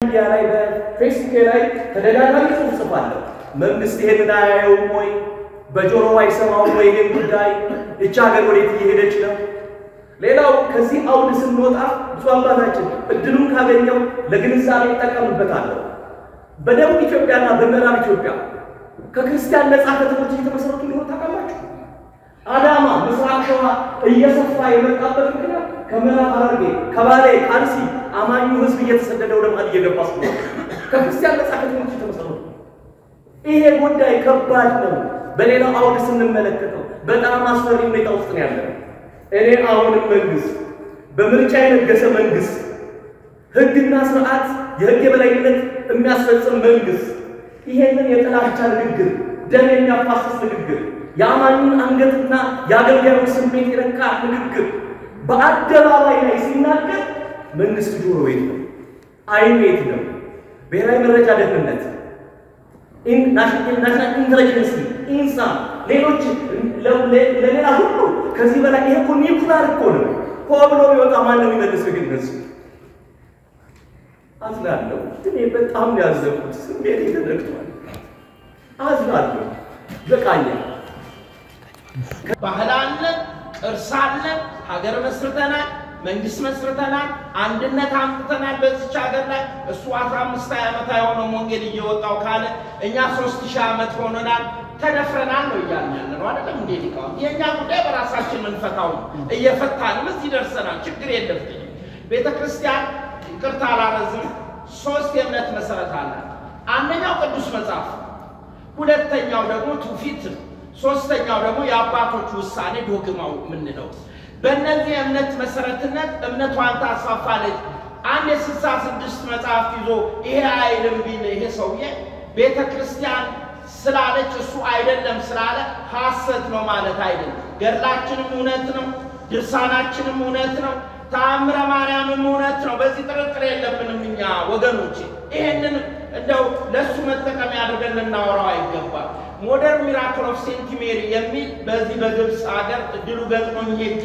ሚዲያ ላይ በፌስቡክ ላይ ተደጋጋሚ ጽሑፍ ጽፋለሁ። መንግስት ይሄንን አያየውም ወይ? በጆሮ አይሰማውም ወይ? ይሄን ጉዳይ እቻ ሀገር ወዴት እየሄደች ነው? ሌላው ከዚህ አውድ ስንወጣ ብፁዕ አባታችን እድሉን ካገኘው ለግንዛቤ ይጠቀምበታለሁ። በደቡብ ኢትዮጵያና በምዕራብ ኢትዮጵያ ከክርስቲያን ነጻ ከተሞች እየተመሰረቱ ሊሆን ታውቃላችሁ። አዳማ፣ ምስራቅ ሸዋ እየሰፋ የመጣበት ምክንያት ከምዕራብ ሐረርጌ፣ ከባሌ፣ ከአርሲ አማኙ ህዝብ እየተሰደደ ወደ መሀል እየገባ ስለሆነ ከክርስቲያን ነጻ ከተሞች የተመሰረቱ ይሄ ጉዳይ ከባድ ነው። በሌላው አውድ ስንመለከተው በጣም አስፈሪ ሁኔታ ውስጥ ነው ያለው። እኔ አሁንም መንግስት በምርጫ የነገሰ መንግስት ህግና ስርዓት የህግ የበላይነት የሚያስፈጽም መንግስት ይሄንን የጥላቻ ንግግር፣ ደም የሚያፋስስ ንግግር፣ የአማኙን አንገትና የአገልጋዩን ስሜት የነካ ንግግር በአደባባይ ላይ ሲናገር መንግስት ጆሮ የት ነው? አይኑ የት ነው? ብሔራዊ መረጃ ደህንነት፣ ናሽናል ኢንተለጀንሲ፣ ኢንሳ፣ ሌሎች ለሌላ ሁሉ ከዚህ በላይ ይሄ እኮ ኒውክሊር እኮ ነው። ሆ ብሎ ቢወጣ ማን ነው የሚመልሰው? ግን እነሱ አዝናለሁ። እኔ በጣም ነው ያዘንኩት። ስሜት ተነክቷል። አዝናለሁ። በቃኛል። ባህል አለን፣ ቅርስ አለን፣ ሀገር መስርተናል፣ መንግስት መስርተናል፣ አንድነት አምጥተናል በዚች ሀገር ላይ እሱ አስራ አምስት ዓመት አይሆነውም ወንጌል እየወጣው ካለ እኛ ሶስት ሺህ ዓመት ሆኖናል። ተደፍረናል ነው እያልን ያለ ነው አይደለም እንዴ? ሊቃውንት የእኛ ጉዳይ በራሳችን የምንፈታው ነው። እየፈታንም እዚህ ደርሰናል። ችግር የለብኝም። ቤተ ክርስቲያን ይቅርታ አላረዝም፣ ሶስት የእምነት መሰረት አላት። አንደኛው ቅዱስ መጽሐፍ፣ ሁለተኛው ደግሞ ትውፊት፣ ሶስተኛው ደግሞ የአባቶች ውሳኔ ዶግማው የምንለው። በእነዚህ የእምነት መሰረትነት እምነቷን ታስፋፋለች። አንድ የስልሳ ስድስት መጽሐፍት ይዞ ይሄ አይልም ቢል ይሄ ሰውዬ ቤተ ክርስቲያን ስላለች እሱ አይደለም ስላለ ሐሰት ነው ማለት አይደለም። ገድላችንም እውነት ነው፣ ድርሳናችንም እውነት ነው፣ ተአምረ ማርያምም እውነት ነው። በዚህ ጥርጥር የለብንም እኛ ወገኖች። ይሄንን እንደው ለእሱ መጠቀሚያ አድርገን ልናወራው አይገባም። ሞደርን ሚራክል ኦፍ ሴንት ሜሪ የሚል በዚህ በግብፅ ሀገር እድሉ ገጥሞኝ ሄጄ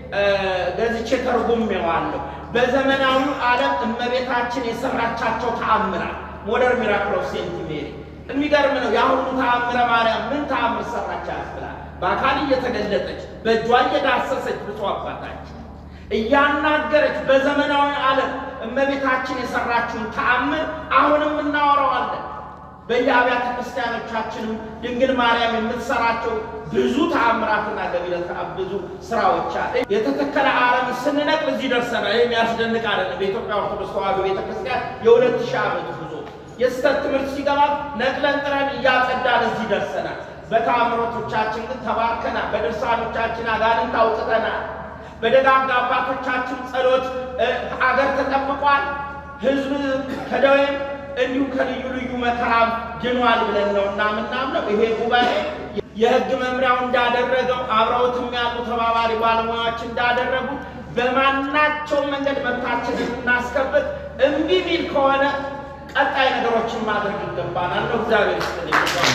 ገዝቼ ተርጉሜዋለሁ። በዘመናዊ ዓለም እመቤታችን የሰራቻቸው ተአምራት ሞደርን ሚራክል ኦፍ ሴንት ሜሪ የሚገርም ነው። የአሁኑ ተአምረ ማርያም ምን ተአምር ሰራች ያስብላል። በአካል እየተገለጠች በእጇ እየዳሰሰች ብፁዕ አባታችን እያናገረች በዘመናዊ ዓለም እመቤታችን የሰራችውን ተአምር አሁንም እናወራዋለን። በየአብያተ ክርስቲያኖቻችንም ድንግል ማርያም የምትሰራቸው ብዙ ተአምራትና ገቢረ ተአምር ብዙ ስራዎች አለ። የተተከለ አረም ስንነቅል እዚህ ደርሰናል። ይህ የሚያስደንቅ አይደለም። በኢትዮጵያ ኦርቶዶክስ ተዋሕዶ ቤተክርስቲያን የሁለት ሺህ ዓመት ጉዞ የስተት ትምህርት ሲገባ ነቅለን ጥረን እያጸዳን እዚህ ደርሰናል። በተአምሮቶቻችን ግን ተባርከናል። በድርሳኖቻችን አጋንንት አውጥተናል። በደጋግ አባቶቻችን ጸሎት አገር ተጠብቋል። ሕዝብ ከደዌም እንዲሁም ከልዩ ልዩ መከራም ድኗል ብለን ነው እና ምናምነው ይሄ ጉባኤ የሕግ መምሪያው እንዳደረገው አብረውት የሚያውቁ ተባባሪ ባለሙያዎች እንዳደረጉ በማናቸውም መንገድ መብታችንን እናስከብር። እምቢ ሚል ከሆነ ቀጣይ ነገሮችን ማድረግ ይገባናል ነው። እግዚአብሔር ይስጥልኝ።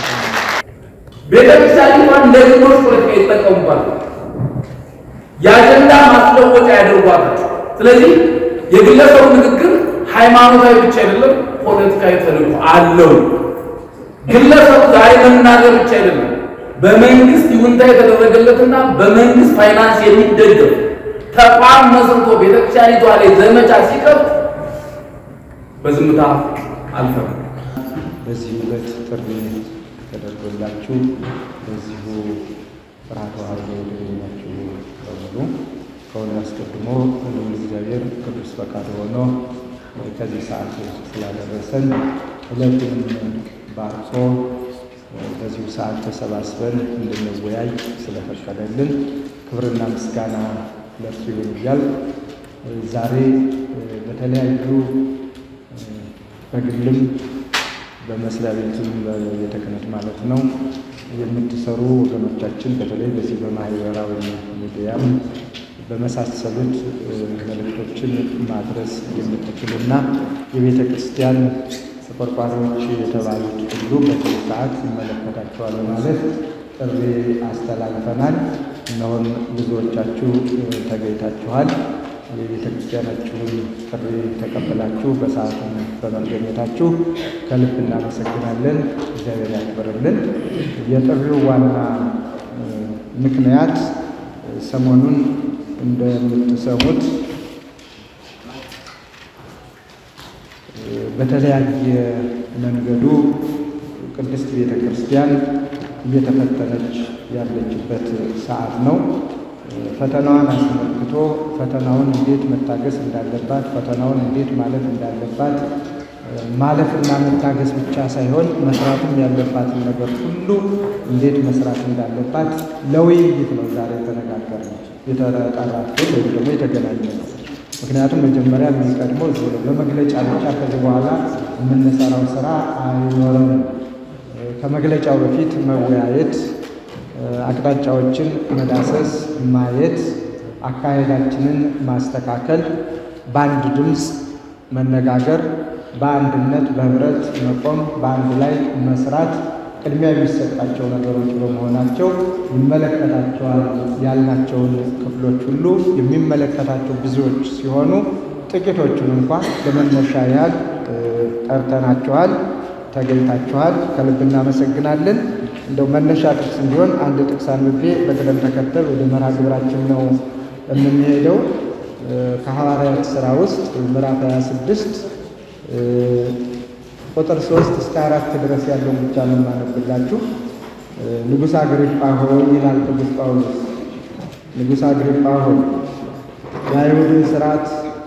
ቤተክርስቲያኒቷን ለግሎች ፖለቲካ ይጠቀሙባል፣ የአጀንዳ ማስለወጫ ያደርጓል። ስለዚህ የግለሰቡ ንግግር ሃይማኖታዊ ብቻ አይደለም፣ ፖለቲካዊ ተልዕኮ አለው። ግለሰቡ ዛሬ መናገር ብቻ አይደለም፣ በመንግስት ይሁንታ የተደረገለትና በመንግስት ፋይናንስ የሚደገፍ ተቋም መስርቶ ቤተክርስቲያኒቷ ላይ ዘመቻ ሲከፍት በዝምታ አልፈም። በዚህ ዕለት ጥሪ ተደርጎላችሁ በዚሁ ፍርሃተ ተዋሕዶ የተገኛችሁ በሙሉ ከሁሉ አስቀድሞ ሁሉም እግዚአብሔር ቅዱስ ፈቃድ ሆኖ ከዚህ ሰዓት ስላደረሰን ዕለቱንም ባርኮ በዚሁ ሰዓት ተሰባስበን እንድንወያይ ስለፈቀደልን ክብርና ምስጋና ለእርሱ ይሁን እያል ዛሬ በተለያዩ በግልም በመስሪያ ቤትም በቤተ ክህነት ማለት ነው የምትሰሩ ወገኖቻችን በተለይ በዚህ በማህበራዊ ሚዲያም በመሳሰሉት መልእክቶችን ማድረስ የምትችሉና የቤተ ክርስቲያን ተቆርቋሪዎች የተባሉት ሁሉ በዚህ ሰዓት ይመለከታቸዋል ማለት ጥሪ አስተላልፈናል። እነሆን ብዙዎቻችሁ ተገኝታችኋል። የቤተ ክርስቲያናችሁን ጥሪ ተቀበላችሁ በሰዓቱ በመገኘታችሁ ከልብ እናመሰግናለን። እግዚአብሔር ያክብርልን። የጥሪው ዋና ምክንያት ሰሞኑን እንደምትሰሙት በተለያየ መንገዱ ቅድስት ቤተ ክርስቲያን እየተፈተነች ያለችበት ሰዓት ነው። ፈተናዋን አስመልክቶ ፈተናውን እንዴት መታገስ እንዳለባት፣ ፈተናውን እንዴት ማለፍ እንዳለባት ማለፍና መታገስ ብቻ ሳይሆን መስራትም ያለባትን ነገር ሁሉ እንዴት መስራት እንዳለባት ለውይይት ነው ዛሬ የተነጋገርነው የተጠራችሁት ወይም ደግሞ የተገናኘነው። ምክንያቱም መጀመሪያ የሚቀድመው እዚህ ነው። በመግለጫ ብቻ ከዚህ በኋላ የምንሰራው ስራ አይኖረንም። ከመግለጫው በፊት መወያየት፣ አቅጣጫዎችን መዳሰስ፣ ማየት፣ አካሄዳችንን ማስተካከል፣ በአንድ ድምፅ መነጋገር፣ በአንድነት በህብረት መቆም፣ በአንድ ላይ መስራት ቅድሚያ የሚሰጣቸው ነገሮች በመሆናቸው ይመለከታቸዋል ያልናቸውን ክፍሎች ሁሉ የሚመለከታቸው ብዙዎች ሲሆኑ ጥቂቶቹን እንኳን ለመነሻ ያህል ጠርተናቸዋል፣ ተገኝታችኋል። ከልብ እናመሰግናለን። እንደው መነሻ ጥቅስ እንዲሆን አንድ ጥቅስ አንብቤ በቅደም ተከተል ወደ መርሃ ግብራችን ነው የምንሄደው። ከሐዋርያት ሥራ ውስጥ ምዕራፍ 26 ቁጥር ሶስት እስከ አራት ድረስ ያለውን ብቻ ነው የማነብላችሁ። ንጉሥ አግሪጳ ሆይ ይላል ቅዱስ ጳውሎስ። ንጉሥ አግሪጳ ሆይ የአይሁድን ሥርዓት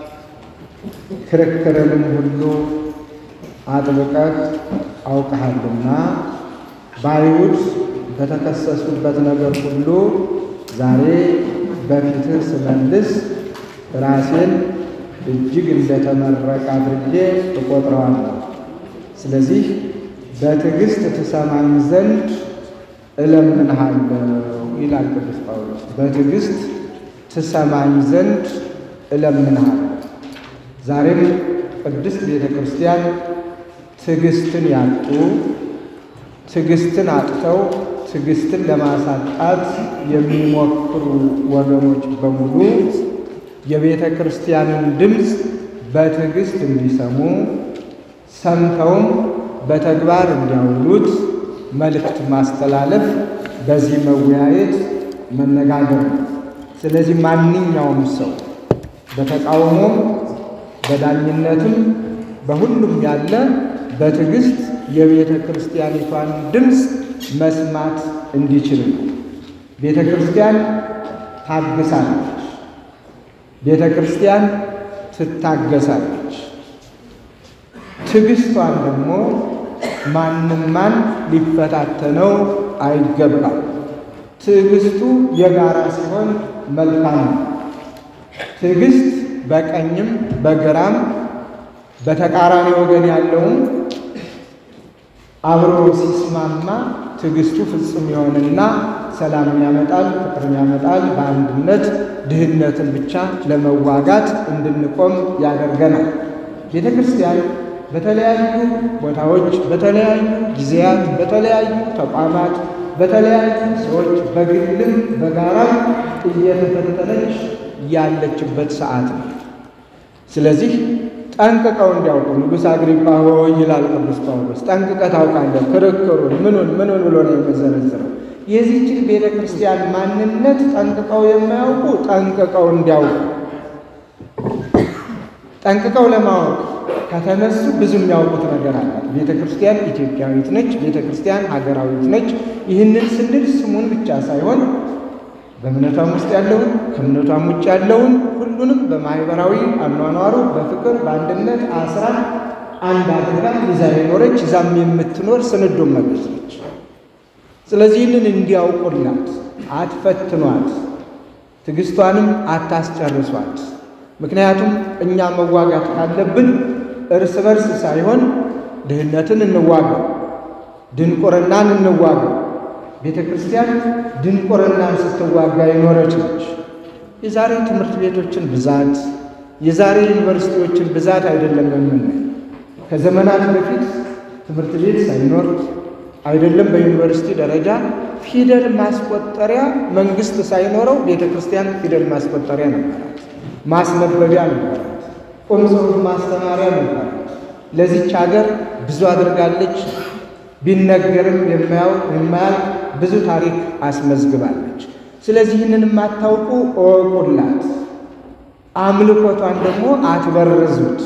ክርክርንም ሁሉ አጥብቀህ አውቀሃልና በአይሁድ በተከሰሱበት ነገር ሁሉ ዛሬ በፊትህ ስመልስ ራሴን እጅግ እንደተመረቀ አድርጌ እቆጥረዋለሁ። ስለዚህ በትዕግስት ትሰማኝ ዘንድ እለምንሃለሁ ይላል ቅዱስ ጳውሎስ። በትዕግስት ትሰማኝ ዘንድ እለምንሃለሁ። ዛሬም ቅድስት ቤተ ክርስቲያን ትዕግስትን ያጡ ትዕግስትን አጥተው ትዕግስትን ለማሳጣት የሚሞክሩ ወገኖች በሙሉ የቤተ ክርስቲያንን ድምፅ በትዕግስት እንዲሰሙ ሰምተውም በተግባር እንዲያውሉት መልእክት ማስተላለፍ፣ በዚህ መወያየት መነጋገር ነው። ስለዚህ ማንኛውም ሰው በተቃውሞም በዳኝነትም በሁሉም ያለ በትዕግስት የቤተ ክርስቲያኒቷን ድምፅ መስማት እንዲችል ነው። ቤተ ክርስቲያን ታግሳለች። ቤተ ክርስቲያን ትታገሳለች። ትዕግስቷን ደግሞ ማንም ማን ሊፈታተነው አይገባም። ትዕግስቱ የጋራ ሲሆን መልካም ነው። ትዕግስት በቀኝም በግራም በተቃራኒ ወገን ያለውም አብሮ ሲስማማ ትዕግስቱ ፍጹም የሆነና ሰላምን ያመጣል፣ ፍቅርን ያመጣል። በአንድነት ድህነትን ብቻ ለመዋጋት እንድንቆም ያደርገናል። ቤተ ክርስቲያን በተለያዩ ቦታዎች፣ በተለያዩ ጊዜያት፣ በተለያዩ ተቋማት፣ በተለያዩ ሰዎች በግልም በጋራም እየተፈተነች ያለችበት ሰዓት ነው። ስለዚህ ጠንቅቀው እንዲያውቁ ንጉሥ አግሪጳ ሆይ ይላል ቅዱስ ጳውሎስ፣ ጠንቅቀህ ታውቃለህ ክርክሩን ምኑን ምኑን ብሎ ነው የመዘረዝረው። የዚህችን ቤተ ክርስቲያን ማንነት ጠንቅቀው የማያውቁ ጠንቅቀው እንዲያውቁ ጠንቅቀው ለማወቅ ከተነሱ ብዙ የሚያውቁት ነገር አላት። ቤተ ክርስቲያን ኢትዮጵያዊት ነች። ቤተ ክርስቲያን ሀገራዊት ነች። ይህንን ስንል ስሙን ብቻ ሳይሆን በእምነቷም ውስጥ ያለውን ከእምነቷም ውጭ ያለውን ሁሉንም በማህበራዊ አኗኗሩ በፍቅር በአንድነት አስራ አንድ አድርጋ ይዛ የኖረች ይዛም የምትኖር ስንዶ መቤት ነች። ስለዚህ ይህንን እንዲያውቁላት አትፈትኗት፣ ትዕግስቷንም አታስጨርሷት። ምክንያቱም እኛ መዋጋት ካለብን እርስ በርስ ሳይሆን ድህነትን እንዋጋ፣ ድንቁርናን እንዋጋ። ቤተ ክርስቲያን ድንቁርናን ስትዋጋ የኖረች ነች። የዛሬ ትምህርት ቤቶችን ብዛት የዛሬ ዩኒቨርሲቲዎችን ብዛት አይደለም የምናይ። ከዘመናት በፊት ትምህርት ቤት ሳይኖር አይደለም በዩኒቨርሲቲ ደረጃ ፊደል ማስቆጠሪያ መንግስት ሳይኖረው ቤተ ክርስቲያን ፊደል ማስቆጠሪያ ነበራት። ማስነበቢያ ነበራት። ቁም ጽሑፍ ማስተማሪያ ነበራት። ለዚች ሀገር ብዙ አድርጋለች። ቢነገርም የማያውቅ የማያልቅ ብዙ ታሪክ አስመዝግባለች። ስለዚህ ይህንን የማታውቁ እወቁላት። አምልኮቷን ደግሞ አትበርዙት።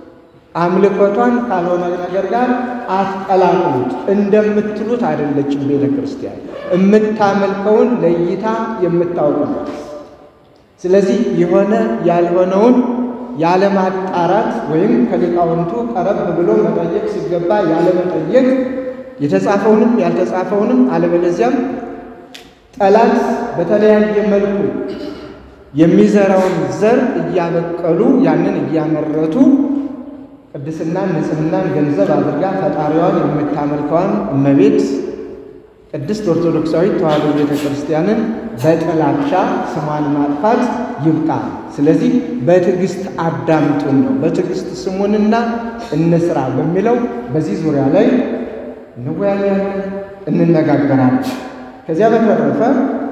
አምልኮቷን ካልሆነ ነገር ጋር አትቀላቅሉት። እንደምትሉት አይደለችም ቤተ ክርስቲያን የምታመልከውን ለይታ የምታውቅ ናት። ስለዚህ የሆነ ያልሆነውን ያለማጣራት ወይም ከሊቃውንቱ ቀረብ ብሎ መጠየቅ ሲገባ ያለመጠየቅ የተጻፈውንም ያልተጻፈውንም አለበለዚያም ጠላት በተለያየ መልኩ የሚዘራውን ዘር እያበቀሉ ያንን እያመረቱ ቅድስናን ንጽሕናን ገንዘብ አድርጋ ፈጣሪዋን የምታመልከዋን እመቤት ቅድስት ኦርቶዶክሳዊት ተዋሕዶ ቤተ ክርስቲያንን በጥላቻ ስሟን ማጥፋት ይብቃ። ስለዚህ በትዕግስት አዳምጡን ነው። በትዕግስት ስሙንና እንስራ በሚለው በዚህ ዙሪያ ላይ እንወያያለን፣ እንነጋገራለን። ከዚያ በተረፈ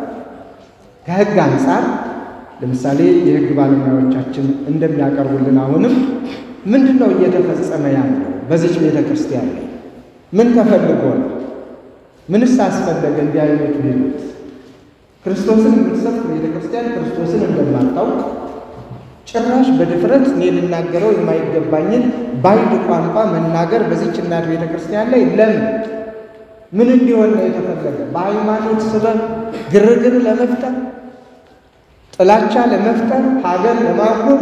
ከሕግ አንጻር ለምሳሌ የሕግ ባለሙያዎቻችን እንደሚያቀርቡልን አሁንም ምንድን ነው እየተፈጸመ ያለው በዚች ቤተ ክርስቲያን ላይ ምን ተፈልጎ ነው? ምንስ አስፈለገ? እንዲህ አይነቱ ሂደት ክርስቶስን የምትሰብክ ቤተ ክርስቲያን ክርስቶስን እንደማታውቅ ጭራሽ በድፍረት እኔ ልናገረው የማይገባኝን ባዕድ ቋንቋ መናገር በዚች እናት ቤተ ክርስቲያን ላይ ለምን ምን እንዲሆን ነው የተፈለገ? በሃይማኖት ስበብ ግርግር ለመፍጠር ጥላቻ ለመፍጠር ሀገር ለማጎር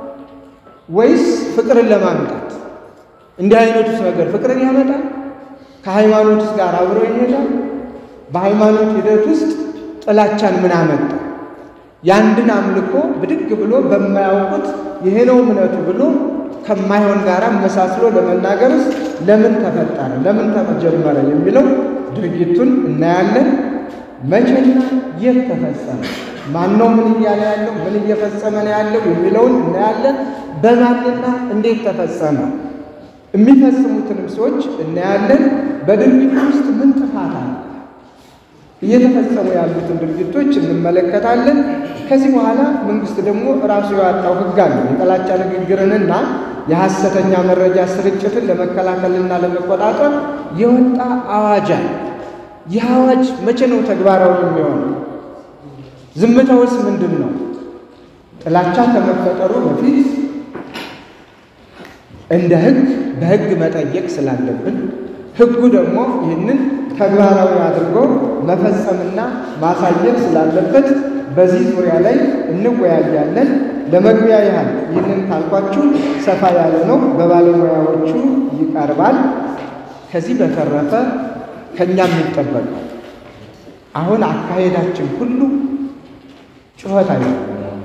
ወይስ ፍቅርን ለማምጣት? እንዲህ አይነቱስ ነገር ፍቅርን ያመጣል? ከሃይማኖትስ ጋር አብሮ ይሄዳል? በሃይማኖት ሂደት ውስጥ ጥላቻን ምን አመጣ? የአንድን አምልኮ ብድግ ብሎ በማያውቁት ይሄ ነው እምነቱ ብሎ ከማይሆን ጋር መሳስሎ ለመናገርስ ለምን ተፈጠረ? ለምን ተጀመረ? የሚለው ድርጊቱን እናያለን። መቼና የት ተፈጸመ? ማነው ምን እያለ ያለው? ምን እየፈጸመ ነው ያለው? የሚለውን እናያለን። በማንና እንዴት ተፈጸመ? የሚፈጽሙትንም ሰዎች እናያለን። በድርጊቱ ውስጥ ምን ጥፋት አለ? እየተፈጸሙ ያሉትን ድርጊቶች እንመለከታለን። ከዚህ በኋላ መንግስት ደግሞ ራሱ ያወጣው ሕግ አለ። የጥላቻ ንግግርንና የሐሰተኛ መረጃ ስርጭትን ለመከላከልና ለመቆጣጠር የወጣ አዋጅ አለ። ይህ አዋጅ መቼ ነው ተግባራዊ የሚሆነው? ዝምታውስ ምንድን ነው? ጥላቻ ከመፈጠሩ በፊት እንደ ሕግ በሕግ መጠየቅ ስላለብን ሕጉ ደግሞ ይህንን ተግባራዊ አድርጎ መፈጸምና ማሳየት ስላለበት በዚህ ዙሪያ ላይ እንወያያለን። ለመግቢያ ያህል ይህንን ካልኳችሁ ሰፋ ያለ ነው፣ በባለሙያዎቹ ይቀርባል። ከዚህ በተረፈ ከእኛ የሚጠበቀው አሁን አካሄዳችን ሁሉ ጩኸት አይደለም።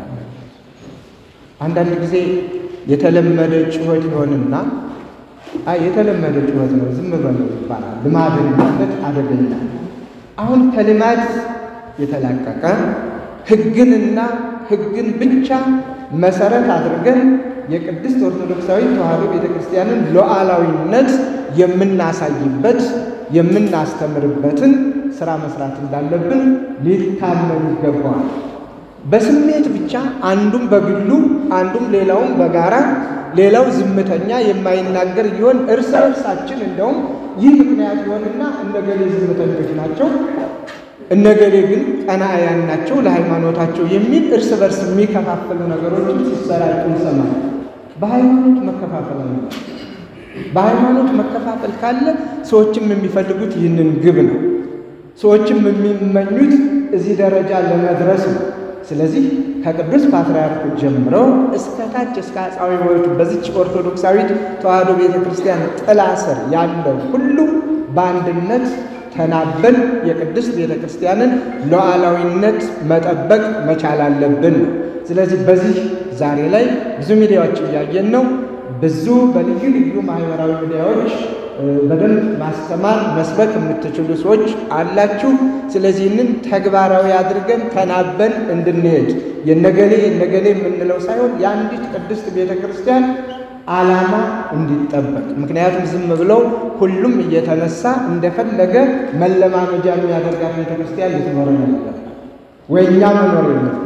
አንዳንድ ጊዜ የተለመደ ጩኸት ይሆንና አይ የተለመደ ጩኸት ነው ዝም በለው ይባላል። ልማድን ማለት አደገኛ። አሁን ከልማድ የተላቀቀ ሕግንና ሕግን ብቻ መሰረት አድርገን የቅድስት ኦርቶዶክሳዊ ተዋሕዶ ቤተ ክርስቲያንን ሉዓላዊነት የምናሳይበት የምናስተምርበትን ስራ መስራት እንዳለብን ሊታመን ይገባዋል። በስሜት ብቻ አንዱም በግሉ አንዱም ሌላውም በጋራ ሌላው ዝምተኛ የማይናገር ይሆን እርስ በርሳችን እንደውም ይህ ምክንያት ይሆንና እነገሌ ዝምተኞች ናቸው፣ እነገሌ ግን ቀናአያን ናቸው ለሃይማኖታቸው የሚል እርስ በርስ የሚከፋፈሉ ነገሮችን ሲሰራጩ እንሰማለን። በሃይማኖት መከፋፈል ነው። በሃይማኖት መከፋፈል ካለ ሰዎችም የሚፈልጉት ይህንን ግብ ነው። ሰዎችም የሚመኙት እዚህ ደረጃ ለመድረስ ነው። ስለዚህ ከቅዱስ ፓትርያርኩ ጀምረው እስከ ታች እስከ አጻዊ ሕይወቱ በዚች ኦርቶዶክሳዊት ተዋሕዶ ቤተ ክርስቲያን ጥላ ስር ያለው ሁሉ በአንድነት ተናበን የቅድስት ቤተ ክርስቲያንን ሉዓላዊነት መጠበቅ መቻል አለብን ነው። ስለዚህ በዚህ ዛሬ ላይ ብዙ ሚዲያዎች እያየን ነው። ብዙ በልዩ ልዩ ማህበራዊ ሚዲያዎች በደንብ ማስተማር መስበክ የምትችሉ ሰዎች አላችሁ። ስለዚህ ይህንን ተግባራዊ አድርገን ተናበን እንድንሄድ የነገሌ የነገሌ የምንለው ሳይሆን የአንዲት ቅድስት ቤተ ክርስቲያን ዓላማ እንዲጠበቅ። ምክንያቱም ዝም ብለው ሁሉም እየተነሳ እንደፈለገ መለማመጃ የሚያደርጋት ቤተ ክርስቲያን ልትኖር ነበር ወይ እኛ መኖር የለብንም።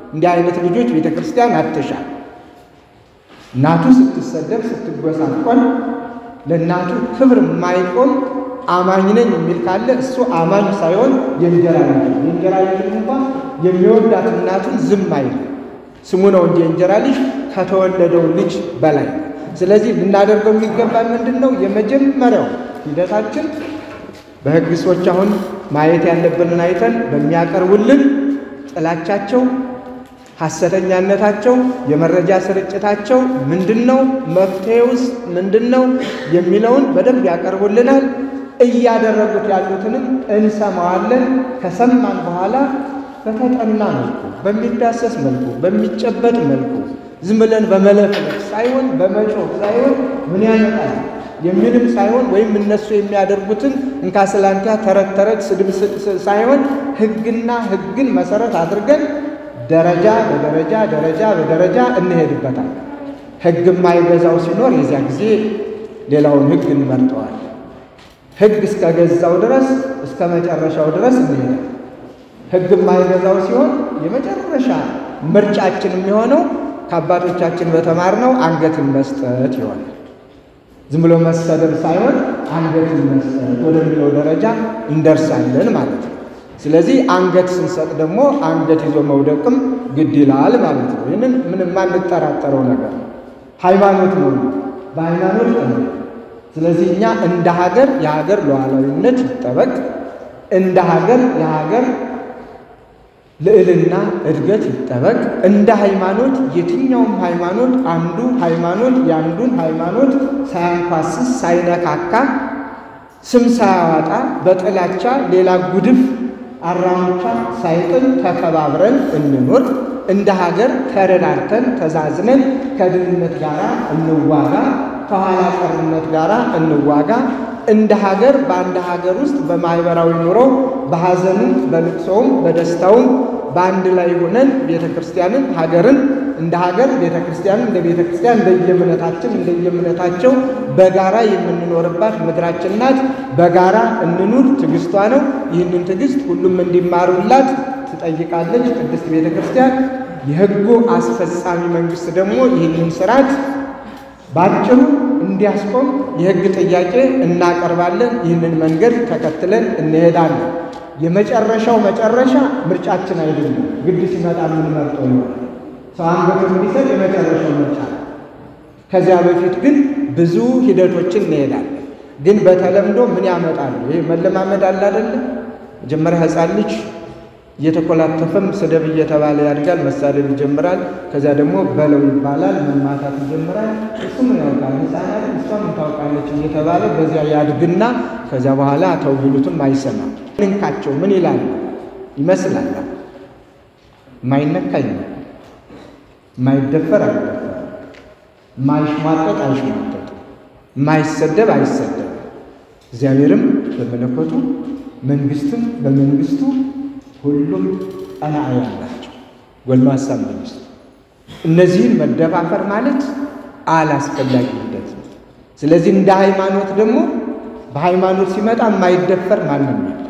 እንዲህ አይነት ልጆች ቤተ ክርስቲያን አትሻል። እናቱ ስትሰደብ ስትጎሳቆል ለእናቱ ክብር የማይቆም አማኝ ነኝ የሚል ካለ እሱ አማኝ ሳይሆን የእንጀራ ልጅ ነው። የእንጀራ ልጅ እንኳን የሚወዳት እናቱን ዝም አይልም። ስሙ ነው እንጂ የእንጀራ ልጅ ከተወለደው ልጅ በላይ ነው። ስለዚህ ልናደርገው የሚገባን ምንድን ነው? የመጀመሪያው ሂደታችን በሕግ ሰዎች አሁን ማየት ያለብንን አይተን በሚያቀርቡልን ጥላቻቸው፣ ሐሰተኛነታቸው፣ የመረጃ ስርጭታቸው ምንድን ነው፣ መፍትሄውስ ምንድን ነው የሚለውን በደንብ ያቀርቡልናል። እያደረጉት ያሉትንም እንሰማዋለን። ከሰማን በኋላ በተጠና መልኩ፣ በሚዳሰስ መልኩ፣ በሚጨበጥ መልኩ ዝም ብለን በመለፍለፍ ሳይሆን በመጮህ ሳይሆን ምን ያመጣል የሚልም ሳይሆን ወይም እነሱ የሚያደርጉትን እንካስላንቲያ ተረት ተረት ስድብ ሳይሆን ሕግና ሕግን መሰረት አድርገን ደረጃ በደረጃ ደረጃ በደረጃ እንሄድበታል። ሕግ የማይገዛው ሲኖር የዚያ ጊዜ ሌላውን ሕግ እንመርጠዋል። ሕግ እስከ ገዛው ድረስ እስከ መጨረሻው ድረስ እንሄዳል። ሕግ የማይገዛው ሲሆን የመጨረሻ ምርጫችን የሚሆነው ከአባቶቻችን በተማርነው አንገትን መስጠት ይሆናል። ዝም ብሎ መሰደብ ሳይሆን አንገትን መስጠት ወደሚለው ደረጃ እንደርሳለን ማለት ነው። ስለዚህ አንገት ስንሰጥ ደግሞ አንገት ይዞ መውደቅም ግድ ይላል ማለት ነው። ይህንን ምንም የማንጠራጠረው ነገር ነው። ሃይማኖት ነው፣ በሃይማኖት ነው። ስለዚህ እኛ እንደ ሀገር የሀገር ሉዓላዊነት ይጠበቅ፣ እንደ ሀገር የሀገር ልዕልና እድገት ይጠበቅ። እንደ ሃይማኖት የትኛውም ሃይማኖት አንዱ ሃይማኖት የአንዱን ሃይማኖት ሳያንኳስስ ሳይነካካ ስም ሳያዋጣ በጥላቻ ሌላ ጉድፍ አራሙቻ ሳይጥል ተከባብረን እንኖር። እንደ ሀገር ተረዳርተን ተዛዝነን ከድህነት ጋር እንዋጋ፣ ከኋላ ቀርነት ጋር እንዋጋ። እንደ ሀገር በአንድ ሀገር ውስጥ በማህበራዊ ኑሮ በሐዘኑም በልቅሶውም በደስታውም በአንድ ላይ ሆነን ቤተ ክርስቲያንን ሀገርን እንደ ሀገር ቤተ ክርስቲያንን እንደ ቤተ ክርስቲያን እንደየእምነታችን እንደየእምነታቸው በጋራ የምንኖርባት ምድራችን ናት። በጋራ እንኑር። ትዕግስቷ ነው። ይህንን ትዕግስት ሁሉም እንዲማሩላት ትጠይቃለች ቅድስት ቤተ ክርስቲያን። የሕጉ አስፈጻሚ መንግስት ደግሞ ይህንን ስርዓት ባጭሩ እንዲያስቆም የሕግ ጥያቄ እናቀርባለን። ይህንን መንገድ ተከትለን እንሄዳለን። የመጨረሻው መጨረሻ ምርጫችን አይደለም። ግድ ሲመጣ የምንመርጠው ይሆናል። ሰው አንገቱን እንዲሰጥ የመጨረሻው ምርጫ ነው። ከዚያ በፊት ግን ብዙ ሂደቶችን እንሄዳለን። ግን በተለምዶ ምን ያመጣሉ? ይህ መለማመድ አለ አይደለም። መጀመሪያ ሕፃን ልጅ እየተኮላተፈም ስደብ እየተባለ ያድጋል፣ መሳደብ ይጀምራል። ከዚያ ደግሞ በለው ይባላል፣ መማታት ይጀምራል። እሱ ምን ያውቃል ሕፃናት እሷም ታውቃለች እየተባለ በዚያ ያድግና ከዚያ በኋላ ተው ቢሉትም አይሰማም። ንንካቸው ምን ይላል ይመስላል። የማይነካ ይነካ፣ የማይደፈር አይደፈር፣ የማይሽሟጠጥ አይሽሟጠጥ፣ የማይሰደብ አይሰደብ። እግዚአብሔርም በመለኮቱ መንግስትም በመንግስቱ ሁሉም ቀናኢ ያላቸው ጎልማሳ መንግስት። እነዚህን መደፋፈር ማለት አላስፈላጊ ሂደት ነው። ስለዚህ እንደ ሃይማኖት ደግሞ በሃይማኖት ሲመጣ የማይደፈር ማንም የለም።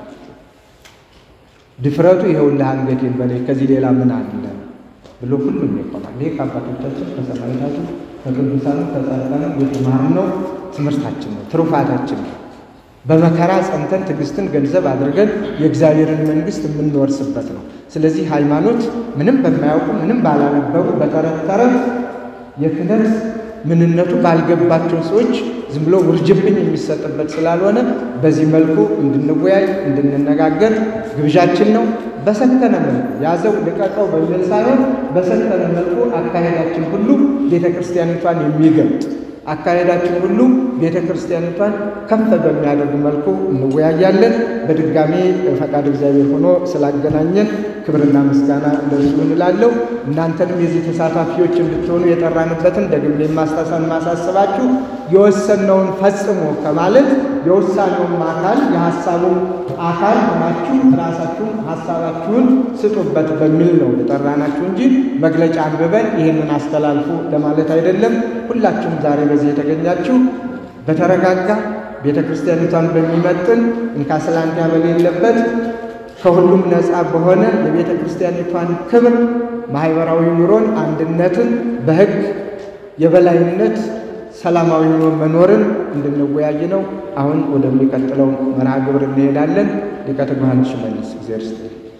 ድፍረቱ ይኸውልህ አንገቴን በላይ ከዚህ ሌላ ምን አለ ብሎ ሁሉም ይቆማል። ይሄ ከአባቶቻችን ከሰማዕታቱ ከቅዱሳኑ ከጻድቃኑ የተማርነው ትምህርታችን ነው፣ ትሩፋታችን ነው። በመከራ ጸንተን ትዕግስትን ገንዘብ አድርገን የእግዚአብሔርን መንግስት የምንወርስበት ነው። ስለዚህ ሃይማኖት ምንም በማያውቁ ምንም ባላነበሩ በተረት ተረት የክህነት ምንነቱ ባልገባቸው ሰዎች ዝም ብሎ ውርጅብኝ የሚሰጥበት ስላልሆነ በዚህ መልኩ እንድንወያይ እንድንነጋገር ግብዣችን ነው። በሰከነ መልኩ ያዘው ልቀቀው በሚል ሳይሆን በሰከነ መልኩ አካሄዳችን ሁሉ ቤተ ክርስቲያኒቷን የሚገልጥ አካሄዳችን ሁሉ ቤተ ክርስቲያኒቷን ከፍ በሚያደርግ መልኩ እንወያያለን። በድጋሜ ፈቃድ እግዚአብሔር ሆኖ ስላገናኘን ክብርና ምስጋና እንደሱ እንላለሁ። እናንተንም የዚህ ተሳታፊዎች እንድትሆኑ የጠራንበትን ደግሜ የማስታሰን ማሳስባችሁ የወሰነውን ፈጽሞ ከማለት የውሳኔውም አካል የሀሳቡም አካል ሆናችሁ ራሳችሁን ሀሳባችሁን ስጡበት በሚል ነው የጠራናችሁ እንጂ መግለጫ አንብበን ይህንን አስተላልፉ ለማለት አይደለም። ሁላችሁም ዛሬ በዚህ የተገኛችሁ በተረጋጋ ቤተ ክርስቲያኒቷን በሚመጥን እንካስላንቲያ በሌለበት ከሁሉም ነፃ በሆነ የቤተ ክርስቲያኒቷን ክብር ማህበራዊ ኑሮን፣ አንድነትን፣ በህግ የበላይነት ሰላማዊ ሆኖ መኖርን እንድንወያይ ነው። አሁን ወደሚቀጥለው መርሃ ግብር እንሄዳለን። ሊቀ ትጉሃን ሽመልስ እግዚአብሔር ይስጥልኝ።